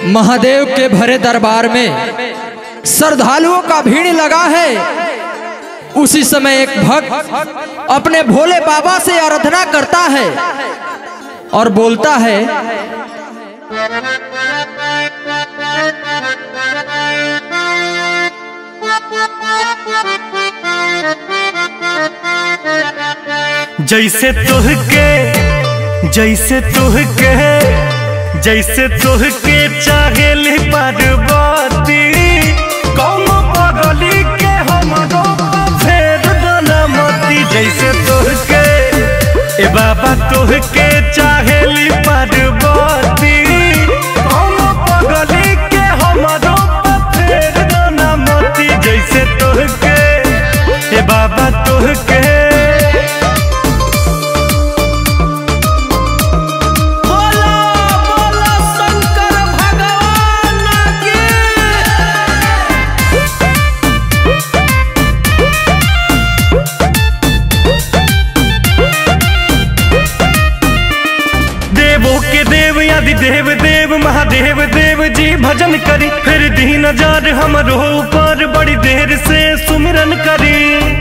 महादेव के भरे दरबार में श्रद्धालुओं का भीड़ लगा है उसी समय एक भक्त अपने भोले बाबा से आराधना करता है और बोलता है जैसे तुहके जैसे तुहके जैसे तुहके चाहेली पार्वती कौन पगली के हमरो फेर दनमती जैसे तुहके ए बाबा तुहके चाहेली पार्वती कौन पगली के हमरो फेर दनमती जैसे तुहके ए बाबा तुहके बोला बोला शंकर भगवान की देवों के देव आदि देव देव महादेव देव जी भजन करी फिर दीन जार हमरो ऊपर बड़ी देर से सुमिरन करी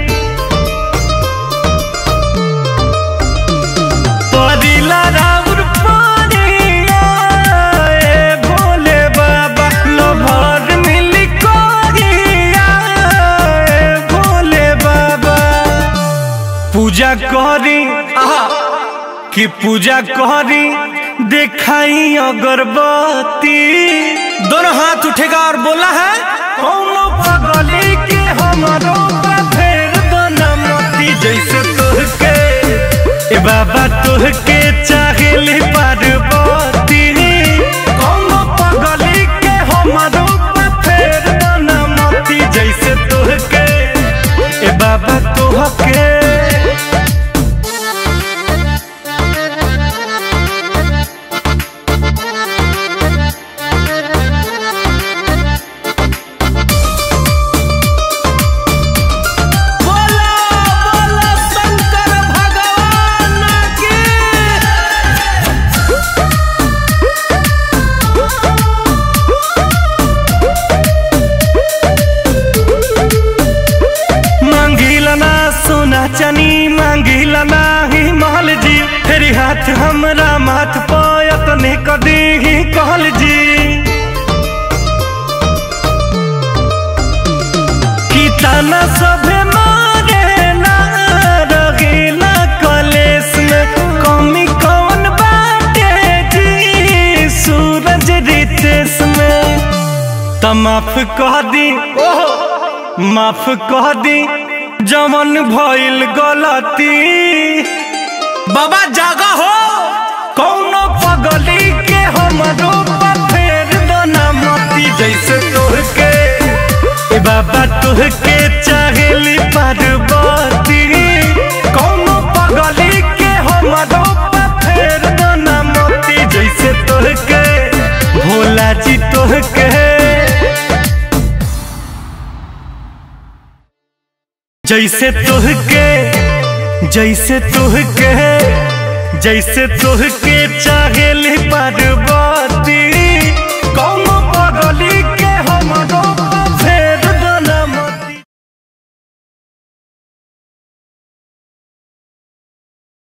परिला राउर पानिया, ए भोले बाबा लोभर मिली कोरिया, ए भोले बाबा पूजा करी आहा कि पूजा करी देखाई अगरबत्ती दोनों हाथ उठेगा और बोला है कौनो पगली के हमारो फेर बनमती जैसे तुहके ए बाबा तुहके चाहेली पार्वती कौनो पगली के हमारो फेर बनमती जैसे तुहके ए बाबा तुहके बोला बोला शंकर भगवान की मांगिला ना सोना चनी मांगिला ना ही महल जी फेरी हाथ हमरा माथ पयत ने कदी ही कहल जी कि ताना सभे मारे ना रगीला कलेस में कमी कौन बाटे जी सूरज रितेश में त माफ कह दी माफ कह दी जवन भइल गलती बाबा जागा हो कौनो पगली के हमरो फेर दना मती जैसे तोहके ए बाबा तोहके चाहेली पार्वती कौनो पगली के हमरो फेर दना मती जैसे तोहके भोला जी तोहके जैसे तुहके जैसे तुहके जैसे तुहके चाहेली पार्वती